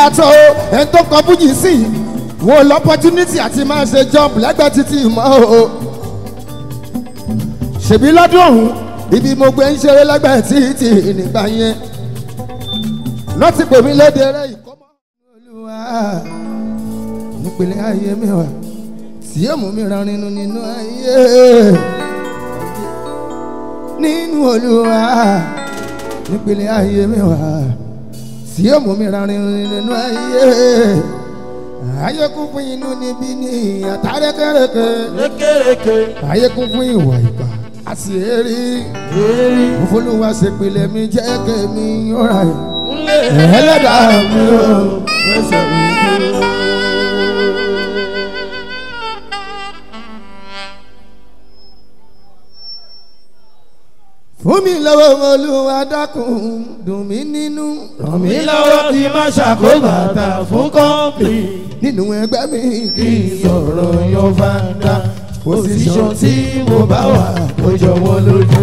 yàtọ̀ o ẹni tó kọ fújì sí i wo lọ́pọ́túnítì àti máa ṣe jump lẹ́gbẹ̀ẹ́ títí mọ́ o ṣèbí lọ́dún ọ̀hún ibi mo gbé ń ṣeré lẹ́gbẹ̀ẹ́ títí nígbà yẹn lọ́tí pè mí léde rẹ̀ ìkọ́mọ́ olúwa nípìnlẹ̀ ayé mi wà tí yóò mú mi rán nínú nínú ayé nínú olúwa nípìnlẹ̀ ayé mi wà tí yóò mú mi rán nínú nínú ayé ayé kún fún inú níbí ní àtàrẹ́kẹ́rẹ́kẹ́ lékèrèké ayé kún fún ìwà ìgbà àti èrè lérí òfúlùwà ṣèpìlẹ̀ mi jẹ́ kẹ́mi ọ̀rá ẹ̀ ńlẹ̀ ẹlẹ́dàá mi ò. fẹsẹ̀ mi dúró. fún mi lọ́wọ́ olúwa dákun dùn mí nínú ràn mí mi lọ́wọ́ lọ́wọ́ kí n má ṣàkóbàtà fún kọ́ńpì nínú ẹgbẹ́ mi kì kí í n sọ̀rọ̀ sọ̀rọ̀ yan yan fanda pòsíṣàn tí mo bá wà kó jọ wọ́n lójú.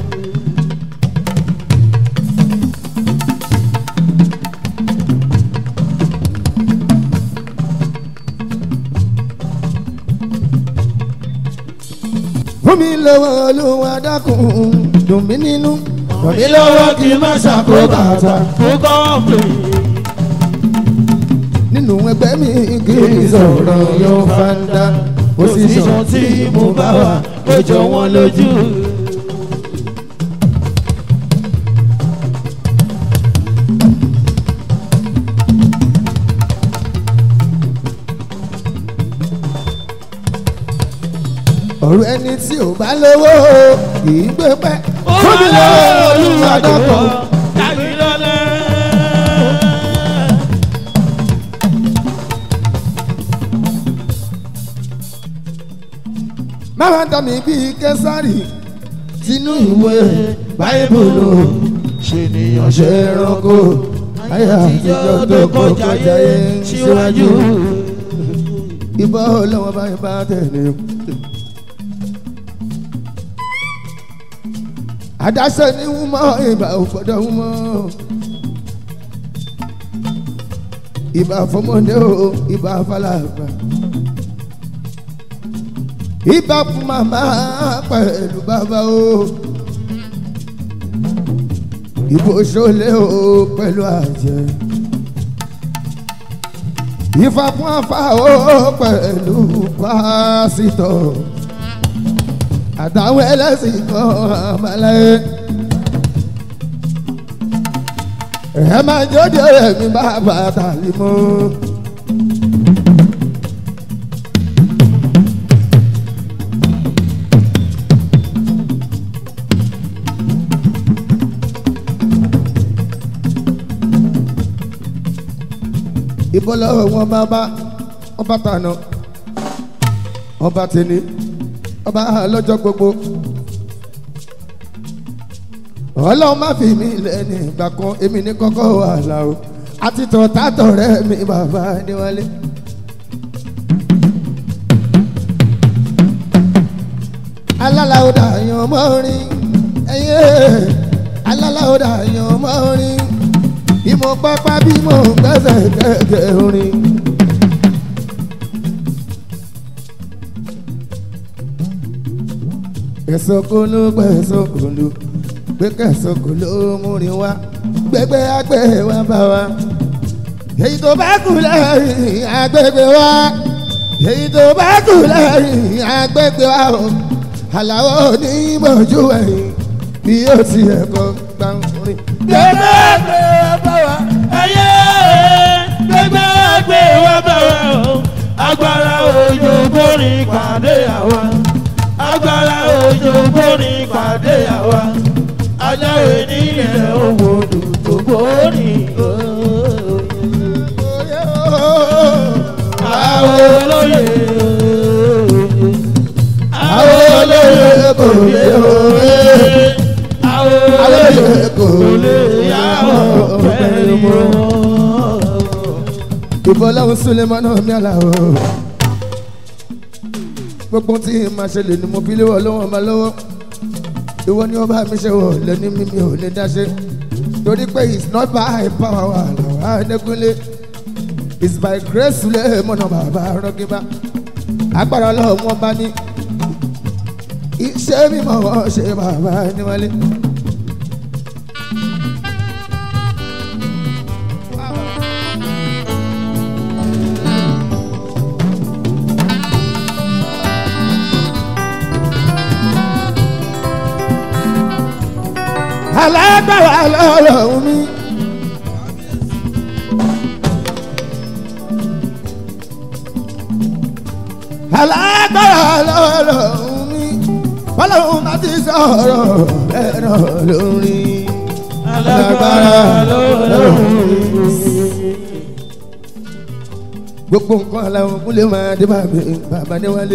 fún mi lọ́wọ́ olúwa dákun dùn mí nínú ràn mí mi lọ́wọ́ kí n má ṣàkóbàtà fún kọ́ńpì nínú ẹgbẹ́ mi kì kí í n sọ̀rọ̀ sọ̀rọ̀ yan yan fanda fanda pòsíṣàn tí mo bá wà kó jọ wọ́n lójú. ọ̀rọ̀ ẹni tí ò bá lówó kì í gbé pẹ́ fún mi lọ́wọ́ olúwa dákun. tàbí lọ́lẹ́. máa dá mi bíi kẹsàrì tinú ìwé báyìbùlù ṣènìyàn ṣe ẹranko ayé àtijọ́ tó kọjá yé síwájú. ìbọn ọlọ́wọ́ báyìí bá tẹ̀lé. àdáṣe ni wọ́n mọ ìbà òfòdó wọ́n mọ́. ìbà fọmọdé o ìbà falàgbà. ìbà fún màmá pẹ̀lú bàbá o. ìbò ṣọlẹ o pẹ̀lú àjẹ. ìfà fún àfà o pẹ̀lú pásítọ̀ àtàwọn ẹlẹ́sìn kan àmàlẹ́. ẹ máa jọjọ rẹ̀ mi bá bàtà lè mọ́. ìbọn lọ́wọ́ wọn bá bá wọn bá tànà wọn bá tẹ̀lé ọba lọ́jọ́ gbogbo ọlọ́run má fi mí lẹ́nu ìgbà kan èmi ní kọ́kọ́ wàhálà o àti tọ̀ tátọ̀ rẹ̀ mi bàbá níwálé. alálàódà yan mọ́rin ẹyẹ alálàódà yan mọ́rin bí mo pápá bí mo gbẹ́sẹ̀ kẹ̀kẹ́ orin. kẹsọkolo gbẹsọkolo gbé kẹsọkolo múrin wá gbẹgbẹ agbẹ wá bá wa èyí tó bá kù lẹ́yìn agbègbè wa èyí tó bá kù lẹ́yìn agbègbè wa o àlàó onímọ̀jú ẹ̀yìn bí ó ti ẹ̀kọ́ gbàǹrin. gbẹgbẹgbẹ wa bá wa ẹyẹ gbẹgbẹgbẹ wa bá wa o agbára òjò borí pàdé àwa agbára òjò borí pàdé àwa ajáwé nílẹ̀ owó tó borí àwọn olóyè àwọn olóyè kò lè òwe àwọn olóyè kò lè yàwó pẹ̀lú mọ́. ìbọ̀láhùn sulemanu mi àlàó gbogbo tí màá ṣe lè ní mo fi léwọ́ lọ́wọ́ máa lọ́wọ́ ìwọ ni ọba mi ṣe wọ̀ lẹ́ni mímí ò lè dá ṣe torí pé it's not by power wà lọ́wọ́ àdẹ́kúnlé is by grace lè mọ̀nà bàbá rọ́gíbá agbára ọlọ́run wọn bá ní iṣẹ́ mímọ́ wọn ṣe bàbá níwálé. alágbára lọ́lọ́run mi. alágbára lọ́lọ́run mi. bọ́lọ́run bá ti sọ̀rọ̀ bẹ́ẹ̀ náà lórí. alágbára lọ́lọ́run gbogbo nǹkan làwọn kúlẹ̀ máa dé bàbá bàbá níwálé.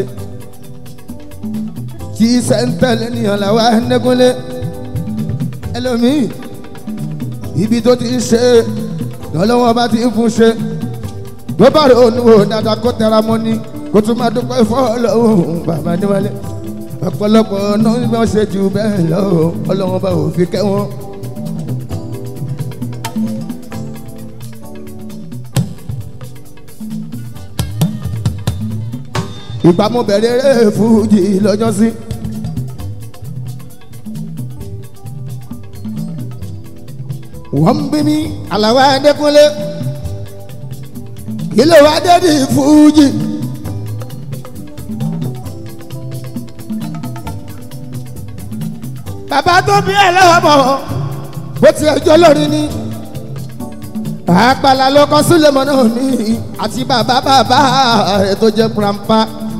tí sẹ́ńtẹ̀lì nìyàn làwọn ẹ̀ńdẹ́kúnlé ẹlòmíì ibi tó ti ń ṣe lọ́lọ́wọ́ bá ti ń fún ṣe ló bá rò ó dáadáa kó tẹra mọ́ ni kó tún máa dúpẹ́ fọ́ọ̀lọ́hún bàbá níwálé ọ̀pọ̀lọpọ̀ náà ni wọ́n ṣe jù bẹ́ẹ̀ lọ ọlọ́wọ́n bá òfin kẹ́ wọn. ìgbà mo bẹ̀rẹ̀ eré fújì lọ́jọ́ sí. wọ́n ń bí mi àlàwọ̀ adékúnlé kí ló wá dé ní fújì. bàbá tó bí ẹ lọ́wọ́ bọ̀ bó ti ẹjọ́ lórí ni àpàlà ló kọ sílẹ̀mọ́ náà ní àti bàbá bàbá rẹ̀ tó jẹ́ grandpa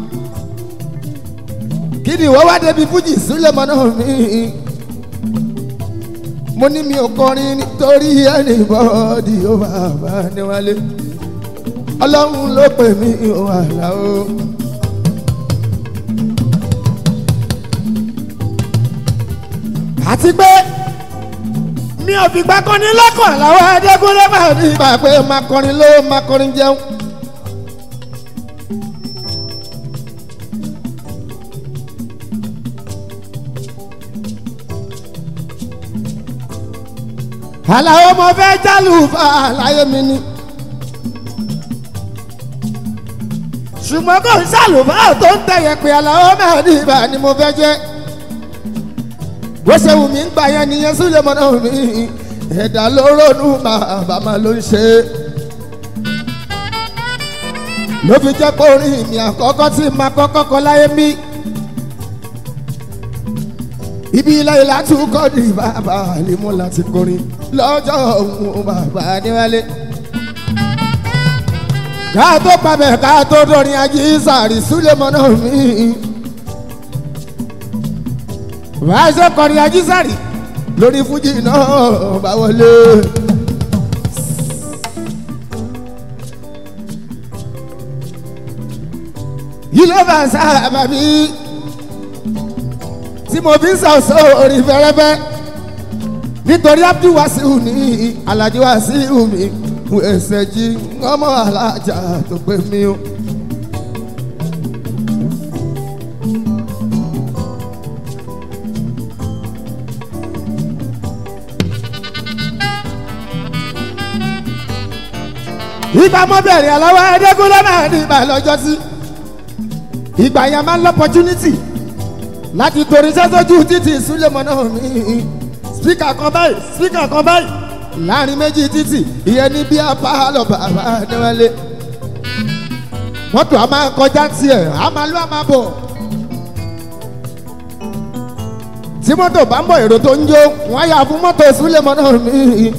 kí ni ìwọ wá débi fújì sílẹ̀mọ́ náà ní mo ní mi ò kọrin nítorí ẹnìbọ́dì ó bàbá níwálé ọlọ́run ló pè mí wàhálà o. àti pé mi ò fi gbá kọ́ni lọ́kàn làwọn adégúnlé máa ní ìgbà pé máa kọrin lówó máa kọrin jẹun. àlàó mo fẹ́ jálù fà láyé mi ni. ṣùgbọ́n kò ń ṣàlùfà tó ń tẹ̀yẹ̀ pé àlàó máa ní ìbà ni mo fẹ́ jẹ́. bó ṣe wù mí ń gbà yẹn nìyẹn sílẹ̀ mọ́nà mi ẹ̀dá ló ronú bàbá máa ló ń ṣe. ló fi jẹ́ pé orin mi àkọ́kọ́ tí màá kọ́kọ́ kọ láyé mi ibi ilé ìlà tún kọ́ ní bàbá àlímú láti kọrin lọ́jọ́ òun bàbá níwálé. ká tó pabẹ̀ ká tó dọ̀rin ají sàrí súlẹ̀mọ́ náà mí. bá a ṣe kọrin ají sàrí lórí fújì náà bá wọlé. yìí ló bá sábà bí tí mo fi ń sọ̀sọ̀ orí fẹ́rẹ́fẹ́ nítorí abdul wasiu ní alhaji wasiu mi fún ẹsẹ̀ jí ọmọ alájà tó pé mi o. ìgbà mo bẹ̀rẹ̀ àlọ́wọ́ ẹ̀ẹ́dẹ́gúnlẹ́ máa ní ìgbà lọ́jọ́ sí ìgbà yẹn máa ń lọ opportunity láti torí sẹ́sọ́jú títì súlẹ̀mọ́ náà mi spíkà kan báyìí spíkà kan báyìí láàrin méjì títì ìyẹn ní bí apá lọ bàbá níwálé mọ́tò a máa kọjá tiẹ̀ a máa lọ a máa bọ̀ tí mọ́tò bá ń bọ̀ èrò tó ń jó wọ́n yà fún mọ́tò súlẹ̀mọ́ náà mi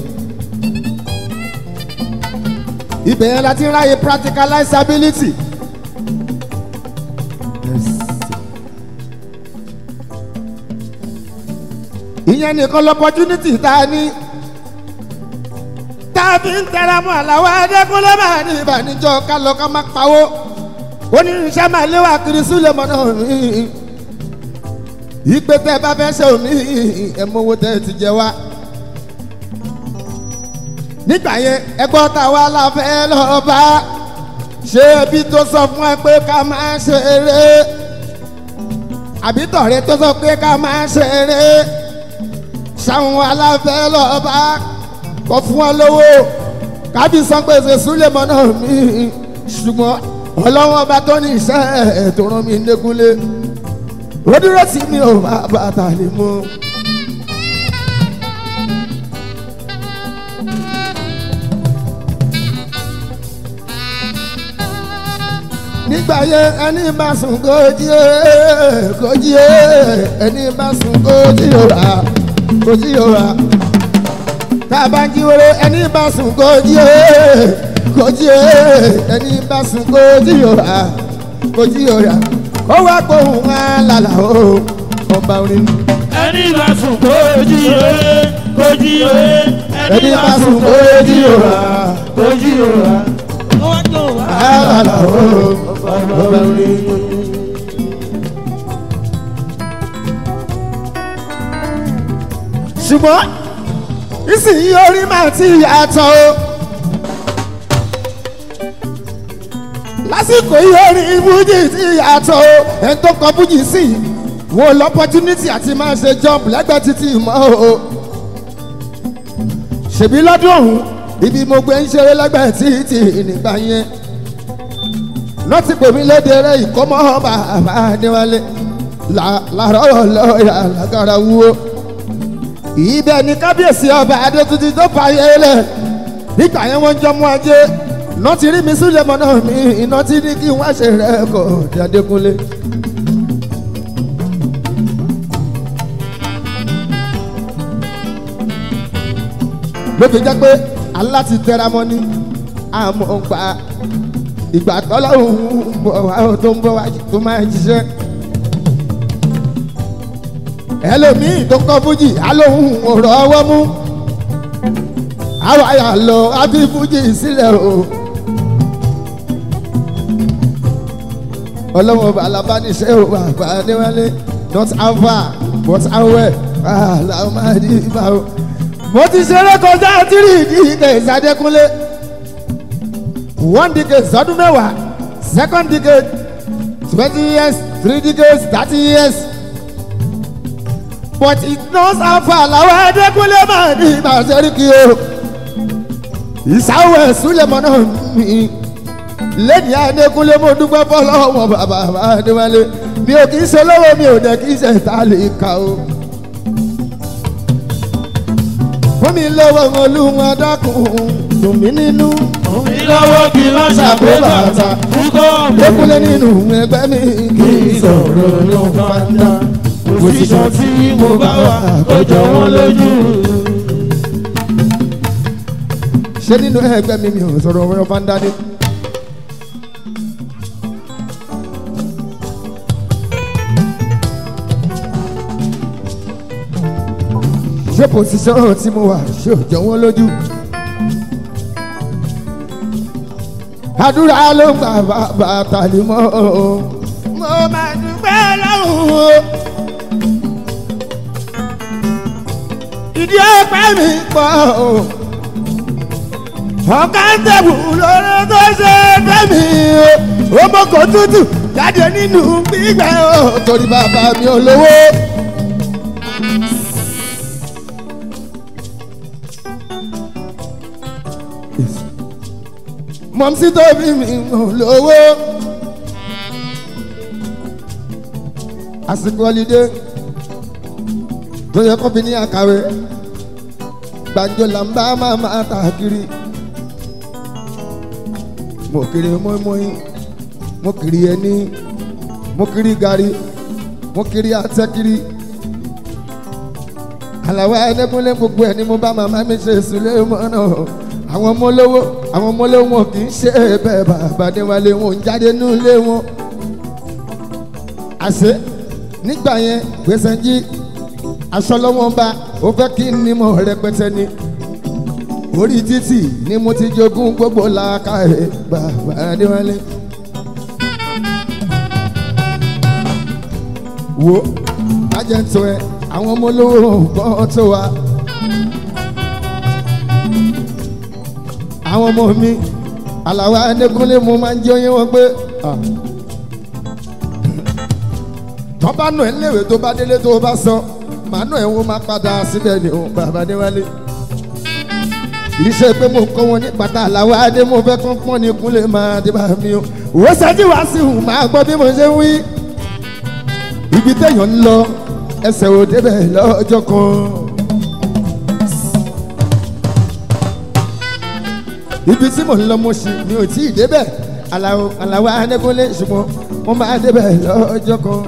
ibẹ̀ yẹn la ti ń ráyè practicalizability. ìyẹn nìkan lọ́pọ̀tunity tá a ní tá a fi ń tẹra mọ́ àlàó adékúnlé máa ní ìbànújọ́ ká lọ ká má pawó oníṣẹ́ máa léwà kiri sílẹ̀ mọ́ náà mí ìpè tẹ́ bá fẹ́ ṣe òmí ẹ̀ mọ́wó tẹ́ ti jẹ wá nígbà yẹn ẹgbọ́n táwa la fẹ́ lọ bá ṣé ibi tó sọ fún ẹ pé ká máa ṣe eré àbí tọ̀rẹ́ tó sọ pé ká máa ṣe eré sáwọn aláfẹ́ lọ́ba kọ fún ọ lówó kábí san gbèsè súlẹ̀mọ́ náà mi ṣùgbọ́n ọlọ́wọ́n ọba tó ní iṣẹ́ ẹ̀ tó rán mi lékúlé ó dúró tí mi ò bá bàtà lè mú. nígbà yẹn ẹni bá sùn kó jí ẹ kó jí ẹ ẹni bá sùn kó jí òrà kó jí òrà tá a bá jí wéré ẹni bá sùn kó jí ẹ kó jí ẹ ẹni bá sùn kó jí òrà kó jí òrà ó wá gbóhùn wá lálà ó ọba orin. ẹni bá sùn kó jí òye kó jí òye ẹni bá sùn kó jí òrà kó jí òye. ó wá tó wá. lálà ó ọba orin. ṣùgbọ́n ìsìnyí orí máa ti yàtọ̀ o. lásìkò yìí orin fújì ti yàtọ̀ o. ẹni tó kọ fújì sí i wọn ò lọ́pọ́túnítì àti máa ṣe jump lẹ́gbẹ̀ẹ́ títí mọ́ o. ṣèbí lọ́dún ọ̀hún ibi mo gbé ń ṣeré lẹ́gbẹ̀ẹ́ títì nígbà yẹn. lọ́tì pè mí léde eré ìkọ́mọ́ bàbá adéwálé làárọ̀ lọ́ọ̀yà lágara wúwo ibẹ̀ ni kábíyèsí ọba adétutù tó fààyè lẹ̀ nígbà yẹn wọ́n jọ mú ajé iná ti rí mi sílẹ̀ mọ́ náà mi iná ti ní kí wọ́n ṣe rẹ̀ kọ́ ọ̀dẹ adékúnlé. ló fi jẹ́ pé aláti tẹra mọ́ ní àmọ́ gba ìgbà tọ́lọ́hún bọ̀ wá tó ń bọ̀ wá tó máa ń ṣiṣẹ́ ẹlòmíì tó kọ́ fújì alóhùn ọ̀rọ̀ ọwọ́ mú àwa yà lọ àbí fújì sílẹ̀ o. ọlọ́wọ́n balabániṣẹ́ o bàbá níwálé not how far but how well làwọn máa di ibà o. mo ti ṣeré kọjá tírì ìdíje ìsàdékúnlé one decade sọdún mẹ́wàá second decade twenty years three decades thirty years but it knows how far làwọn ẹdẹkùnlé máa ní ìbàṣẹ́ríkì o ìsáwọ̀ ẹ̀sùnlẹ̀mọ́ náà mi lẹ́ni ẹdẹkùnlé mo dúpẹ́ fọlọ́wọ́ bàbá adéwálé mi ò kì í ṣe lọ́wọ́ mi ò dẹ̀ kì í ṣe ta lè ka o. fún mi lọ́wọ́ olúwọn dákun dùn mí nínú. mi lọ́wọ́ kí n má ṣàpé bàtà fúkọ́ mi. ẹdẹkùnlé nínú ẹgbẹ́ mi kì í sọ̀rọ̀ ló ń fa ń dá òṣìṣàn tí mo bá wà ó jọ wọ́n lójú. ṣé nínú ẹgbẹ́ mi mi ò sọ̀rọ̀ ọ̀rọ̀ fandade. ṣé pòsíṣàn tí mo wà ṣé ò jọ wọ́n lójú. àdúrà ló ń gbà bàbá tàlí mọ́ o. mo máa dúpẹ́ lọ́hùn o. ìdí ọpẹ́ mi pọ̀ o. ọ̀gá ń tẹ̀wù lórí tó ṣe fẹ́mi o. ọmọ kò tútù jáde nínú gbígbẹ́ o. torí bàbá mi ò lówó. mọ̀mísí tó bí mi ò lówó. àsìkò ọ̀lídé tó yẹ kó fi ní àkàwé gbàǹjo là ń bá máa máa tà kiri mo kiri mọ́ínmọ́ín mo kiri ẹni mo kiri gari mo kiri atẹ́kiri àlàwọ̀ ẹnẹ́kúnlé gbogbo ẹ̀ ni mo bá màmá mi ṣe ìsúlẹ̀ mọ́nà àwọn ọmọ olówó àwọn ọmọ olówó wọn kì í ṣe bẹ́ẹ̀ bàbá níwálé wọn ń jáde nílé wọn àṣẹ nígbà yẹn gbèsè jí aṣọ lọ́wọ́ bá ó fẹ́ kí n nímọ̀ rẹpẹtẹ ni orí títì ni mo ti jogún gbogbo làákà ẹ̀ bàbá adéwálé. wo ajẹ́ntò ẹ àwọn ọmọ olówó gbọ́ tó wa. àwọn ọmọ mi àlàwà adékúnlé mo máa ń jẹ́ oyé wọn pé tọ́ bá nù ẹ́ léwé tó bá délé tó bá sọ màá nù ẹ́ wọ́n máa padà síbẹ̀ ni òun bàbá níwálé. iṣẹ́ pé mo kọ́ wọn ní pátá làwọn adé mo fẹ́ kán pọ́n ní kúnlẹ̀ máa dé bá mi o òwò ṣáájú wá sí ìhùn máa gbọ́ bí mo ṣe ń wí ibi téèyàn ń lọ ẹsẹ̀ ò débẹ̀ lọ́jọ́ kan. ibi tí mò ń lọ mo ṣì mi ò tí ì débẹ̀ aláwo aláwo anẹ́kúnlé ṣùgbọ́n wọ́n máa débẹ̀ lọ́jọ́ kan.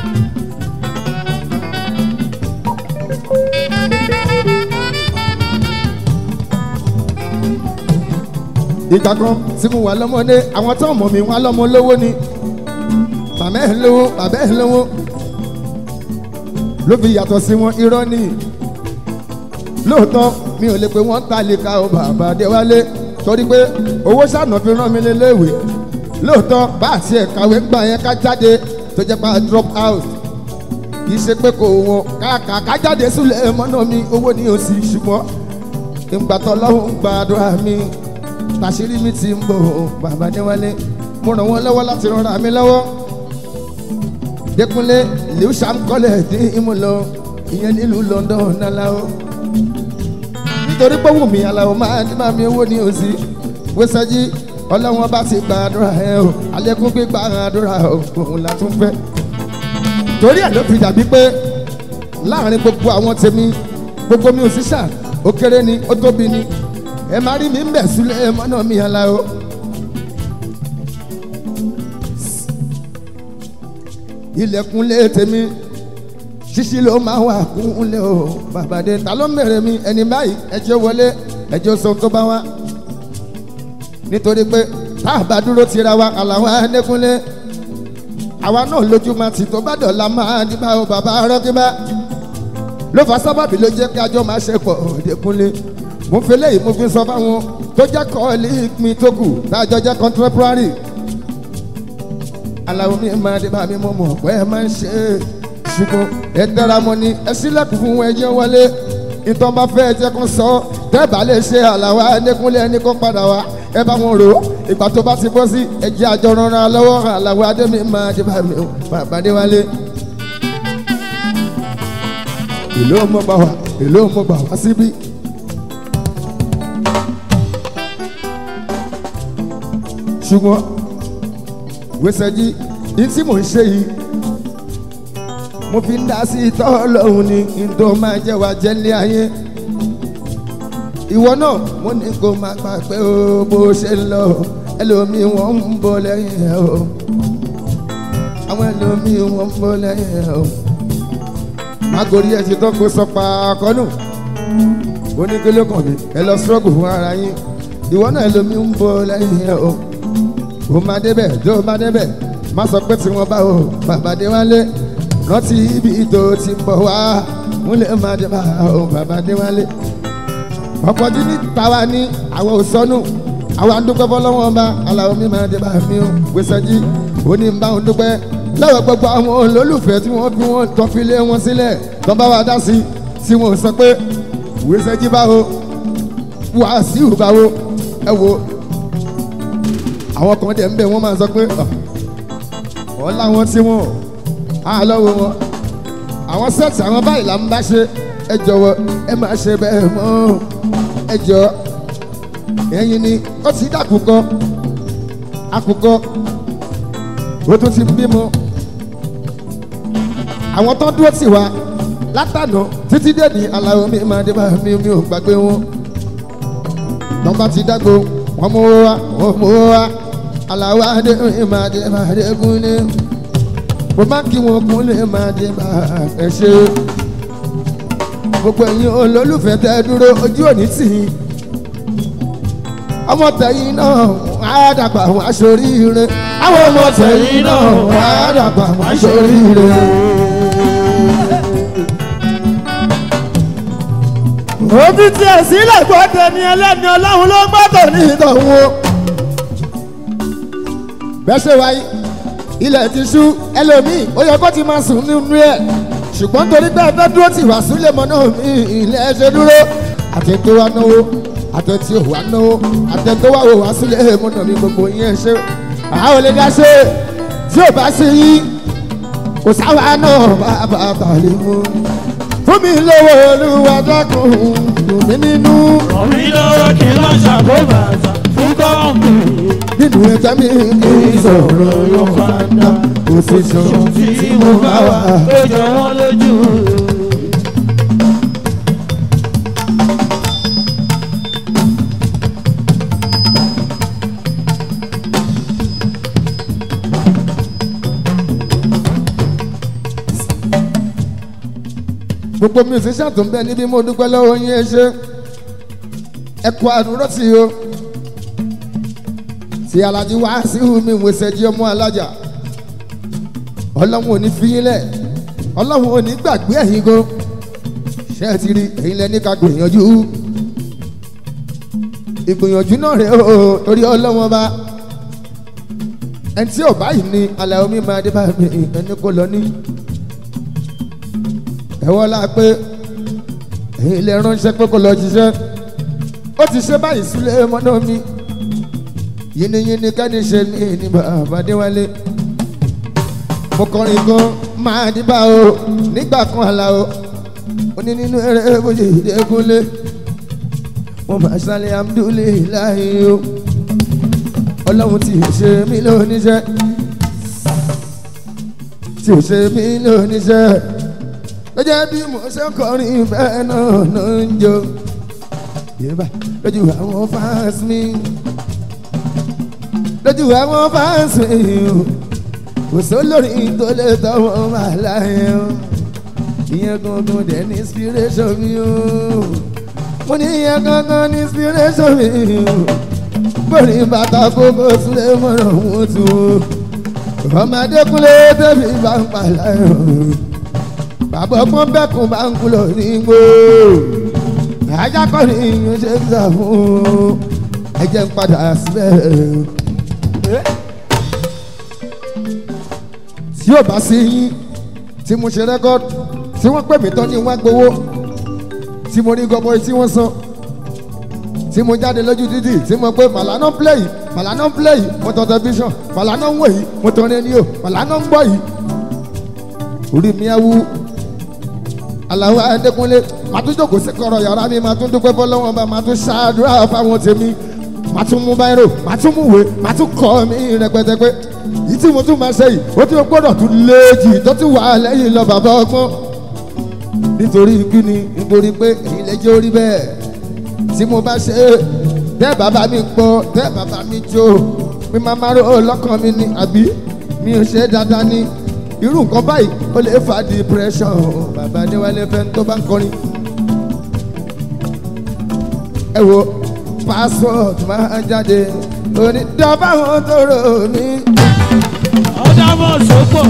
ìgbà kan tí mo wà lọ́mọdé àwọn tó mọ̀ mí wá lọ́mọ lówó ni màmá ẹ̀ lówó bàbá ẹ̀ lówó ló fi yàtọ̀ sí wọn irọ́ ni lóòótọ́ mi ò lè pe wọ́n ta lè ka ọ bàbá Adéwálé torí pé owó sànà fi rán mi léléèwé lóòótọ́ bá àti ẹ̀ kàwé gbà yẹn ká jáde tó jẹ́ pa drop out kì í ṣe pé kò wọ́n káàkà ká jáde sílẹ̀ mọ́nà mi owó ni ò sí ṣùgbọ́n ìgbà tó lọ́wọ́ ń gbàdúrà mi tàṣírí mi ti ń bò bàbá Adéwálé mo ràn wọ́n lọ́wọ́ láti rọra mi lọ́wọ́ Dékúnlé lewisham kọ́lẹ̀ dín imú lọ ìyẹn nílùú London náláwó nítorí pé wùmí aláwọ̀ máa ní máa mi owó ní òsì wẹ́sẹ̀jì ọlọ́wọ́n bá ti gbàdúrà ẹ o alẹ́kùn gbígbà àdúrà òun la tún fẹ́ torí ẹ̀ ló fi dàbí pé láàrin gbogbo àwọn tèmi gbogbo mi ò sí ṣáà ó kéré ni ó tóbi ni ẹ máa rí mi ń bẹ̀ sílẹ̀ mọ́nà mi aláwọ̀. ilẹ̀kùnlé tèmi ṣíṣí ló máa wà kúnlé o bàbàdé ta ló mèrè mi ẹni báyìí ẹjọ́ wọlé ẹjọ́ sọ tó bá wá nítorí pé tá a bá dúró tira wa àlàwọ̀ ẹnẹ́kúnlé àwa náà lójú máa ti tó bá dọ̀la máa ní bá o bàbá rọ́gíbá ló fa sábàbí ló jẹ́ kí ajọ́ máa ṣe pọ̀ Dékúnlé mo fi léyìí mo fi sọ fáwọn tó jẹ́ kọ́ọ̀lì mi tó kù tájọ́ jẹ́ contemporary aláwo mi máa dé bá mi mọ̀ mọ̀ pé ẹ máa ń ṣe é ṣùgbọ́n ẹ tẹ́ra mọ́ ni ẹ sílẹ̀kùn fún ẹjẹ́ wọlé ìtàn bá fẹ́ ẹjẹ́ kan sọ tẹ́ẹ̀bà lè ṣe àlàwà Adékúnlé ẹni kó padà wá ẹ bá wọn rò ó ìgbà tó bá ti bọ́ sí ẹjẹ́ àjọ rọra lọ́wọ́ àlàwà Adémi máa dé bá mi bàbá Adéwálé. èló mo gbà wá èló mo gbà wá síbí. ṣùgbọ́n wẹ́sẹ̀jì ní tí mò ń ṣe yìí mo fi ń dá sí ìtọ́ ọlọ́run ni kí n tó máa jẹ́ wá jẹ́ ní ayé ìwọ náà mo ní kó máa gbà pé o bó ṣe ń lọ ẹlòmíì wọ́n ń bọ̀ lẹ́yìn ẹ̀ o àwọn ẹlòmíì wọ́n ń bọ̀ lẹ́yìn ẹ̀ o magori ẹ̀ ti tán kó sọ pa akọ́nù oníkélé kan mi ẹ lọ struggle fún ara yín ìwọ náà ẹlòmíì ń bọ̀ lẹ́yìn ẹ̀ o ó máa débẹ̀ tó máa débẹ̀ má sọ pé tí wọ́n bá o bàbá Adéwálé rántí ibi tó ti ń bọ̀ wá múlẹ̀ máa dé bá o bàbá Adéwálé ọ̀pọ̀jù ní tàwa ní àwọn òsọ́nù àwọn àdúgbò fọlọ́wọ́n ọba aláwọ̀ mi máa dé bá mi o gbèsèjì ó ní bá òun dúpẹ́ lọ́wọ́ gbogbo àwọn olólùfẹ́ tí wọ́n fi wọ́n tọ́ fi lé wọn sílẹ̀ tó bá wa dá sí tí wọ́n sọ pé gbèsèjì báwo Wàsíù báwo ẹ wo àwọn kan dẹ̀ ń bẹ̀ wọ́n máa sọ pé wọ́n láwọn tí wọ́n á lọ́wọ́ wọn àwọn sẹ́ẹ̀tì àwọn báyìí là ń bá ṣe ẹ jọ̀wọ́ ẹ máa ṣe bẹ́ẹ̀ mọ́ ẹ jọ ẹ̀yin ni ó ti dàkúkọ àkùkọ ó tún ti bímọ àwọn tó dúró tì wá látànà títí dé ní aláwọ̀ mi máa dé bá mi mi ò gbàgbé wọn tọ́ba ti dágbo wọ́n mú wá wọ́n mú wá aláwọ̀ adé mi máa dé máa dé Kúnlé mo máa kí wọn Kúnlé máa dé máa ẹ ṣe gbogbo ẹ̀yin olólùfẹ́ tẹ́ dúró ojú òní tì í ọmọ tẹ̀yìn náà á dàgbà wọn aṣoríire àwọn ọmọ tẹ̀yìn náà á dàgbà wọn aṣoríire. òbí tiẹ̀ sílẹ̀ gbọ́dọ̀ ní ẹlẹ́ni ọlọ́run ló gbọ́dọ̀ ní ìtọ̀hún o. bẹ́ẹ̀ ṣe wáyé ilẹ̀ ti ṣú ẹlòmíì ó yẹ kó ti máa sùn nínú ẹ̀ ṣùgbọ́n torí pé ẹ fẹ́ dúró tì wá sílẹ̀ mọ́ náà mi ilẹ̀ ṣe dúró àti tó wá náwó àti tí ò wá náwó àti tó wá wò wá sílẹ̀ mọ́ náà mi gbogbo yẹn ṣe àwọn olè dá ṣe tí ò bá sí yí kò sáwà náà bá bá bà lè mú fún mi lówó olúwa dákun dùn mí nínú Omi lọ́wọ́ kí n má ṣàkóbàtà fún kọ́ọ̀mù. nínú ẹja mi kì í sọ̀rọ̀ yóò fanda òṣìṣẹ́ tí mo bá wà. ó jọ wọ́n lójú. gbogbo musician tó ń bẹ níbí mo dúpẹ́ lọ́wọ́ yín ẹ ṣe ẹ kú àdúró sí i o tí alájí wá sí mi wẹsẹ̀ jí ọmọ alájà ọlọ́run ò ní fi yín lẹ̀ ọlọ́run ò ní gbàgbé ẹ̀yin gan ṣé ẹ ti rí ẹ̀yin lẹ ní ká gbìyànjú ìgbìyànjú náà rẹ o torí ọlọ́run ọba ẹni tí ò báyìí ní alẹ́ omi máa dé báyìí ẹni kò lọ ní ẹ̀wọ́n la pé ẹ̀yin lè ránṣẹ́ pé kò lọ jíṣẹ́ ó ti ṣe báyìí sílé mọ́nà mi yínníyínní kẹ́ni ṣe ní ní bàbá déwálé mo kọrin gan máa dìbà o nígbà kan àlà o ó ní nínú eré bójú ìdẹ́kunlé mo máa ṣàlẹ̀ amúdúléláì o ọlọ́run tí ò ṣe mí lóníṣẹ́ tí ò ṣe mí lóníṣẹ́ lọ́jọ́ bí mo ṣe ń kọrin bẹ́ẹ̀ náà ló ń jó yéèbá lójú àwọn fans mi lójú àwọn fans mi o kò sólórí tó lè tọwọ́ máa láyé o ìyẹn gangan dẹ̀ ní inspiration mi o mo ní ìyẹn gangan ní inspiration mi o bórí bàtà kókó sílẹ̀ mọ́ràn wọ́n tu o ọmọdé kúnlé tẹ́bí bá ń pa láyé o bàbá ọgbọ́n bẹ́kùn bá ń kúlọ̀ nígbò ajá kọ́ ni yín ṣe ń sà fún ẹjẹ́ ń padà síbẹ̀. tí yóò bá sí yín tí mo ṣe rẹ́kọ́d tí wọ́n pè mí tán ní wọ́n gbowó tí mo rí gọbọi tí wọ́n san tí mo jáde lójú títì tí mo pé màlánà ń play yìí màlánà ń play yìí mo tọ tẹlifíṣàn màlánà ń wò yìí mo tọ rédíò màlánà ń gbọ́ yìí orí mi á wú aláwọ̀ adékúnlé màá tún jókòó sí kọ̀rọ̀ yàrá mi màá tún dúpẹ́ fọlọ́wọ́n bá màá tún ṣáàdúrà fáwọn tèmi màá tún mú báyìí màá tún mú wèé màá tún kọ́ mi rẹpẹtẹ pé yìí tí mo tún máa ṣe yìí ó ti gbọ́dọ̀ tún léèjì tó ti wà lẹ́yìn lọ bàbá ọgbọ́n nítorí kíni nítorí pé èyí lẹ́jọ́ orí bẹ́ẹ̀ tí mo bá ṣe tẹ́ bàbá mi gbọ́ tẹ́ bàbá mi jó mi máa máa rò lọ́kàn mi ni àbí mi ò ṣe dáadáa ní irú nǹkan báyìí ó lè fa depression bàbá níwálé fẹ́ tó bá ń kọrin. ẹ wo passport máa jáde onídàbà wọn tó rò mí. ọ̀dà mọ̀ sọ́pọ̀.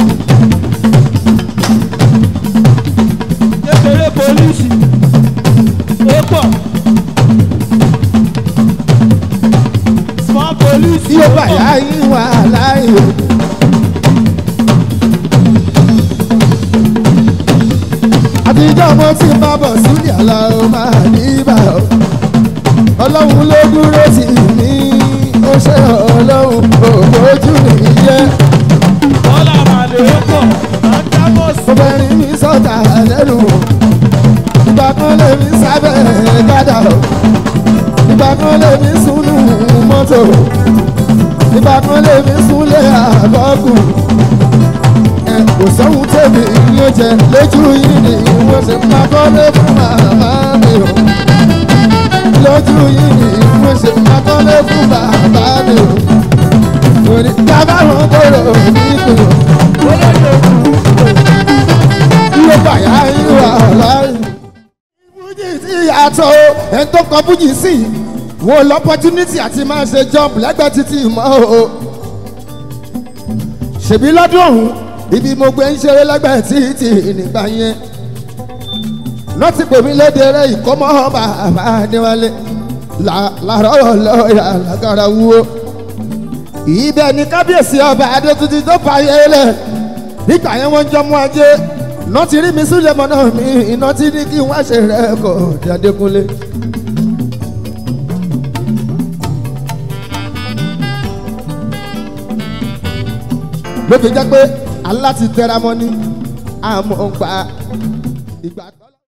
kékeré polisi ó pọ̀. small police tí ó bá yá yín wà láàyè. àtijọ́ mo ti bá bọ̀ sílẹ̀ àlọ́ máa níbà ó. ọlọ́run ló dúró sí mi ó ṣe ọlọ́run òbójú mi jẹ́. bọ́lá màlè ó pọ̀. ọ̀dà mọ̀ sọ́pọ̀. obìnrin mi sọ̀tà lẹ́nu ìgbà kan lè mi sábẹ́ gádà ó. ìgbà kan lè mi súnú mọ́tò ìgbà kan lè mi súnlé àbọ̀kù ẹ kò sóhun tèmi yóò jẹ lójú yìí ni wọ́n ṣe máa kọ́lé fún màmá mi o lójú yìí ni wọ́n ṣe máa kọ́lé fún bàbá mi o torí bàbá wọn kúrò nípò ló bàyá ìwà láàyè. fújì sí yàtọ̀ o ẹni tó kọ fújì sí wo lọ́pọ́túnítì àti máa ṣe jump lẹ́gbẹ̀ẹ́ títì mọ́ o ṣèbí lọ́dún ọ̀hún ibi mo gbé ń ṣeré lẹ́gbẹ̀ẹ́ títì nígbà yẹn lọ́tí pèmí léde rẹ̀ ìkọ́mọ́ bàbá níwálé làárọ̀ lọ́ọ̀yà lágara wúwo ibẹ̀ ni kábíyèsí ọba adétutù tó fàyè lẹ̀ nígbà yẹn wọ́n ń jọmú ajé iná ti rí mi sílẹ̀ mọ́ náà mi iná ti ní kí wọ́n ṣe rẹ̀ kọ́ Adékúnlé. ló fi jẹ́ pé aláti tẹra mọ́ ní àmọ́ gbà ìgbà tó.